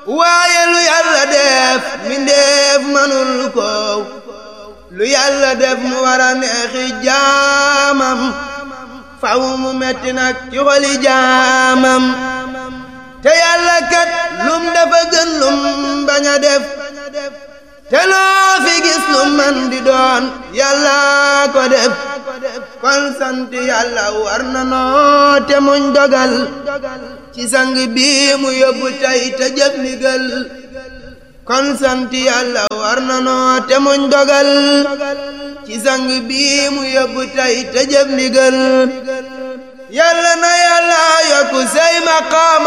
waaye lu yàlla def mbindeef manul ko lu yàlla def mu war a neexi jaamam faw mu metti nag ci xoli jaamam te yàlla kat lum dafa gën lum bañ a def te loo fi gis lu man di doon yàlla ko def kon sant yàlla war na noo te muñ dogal ci sang bi mu yóbbu tey te jëf ndigal kon sant yàlla war na noo te muñ dogal ci sang bi mu yóbbu tey te jëf ndigal yàlla na yàlla yokku say maqaama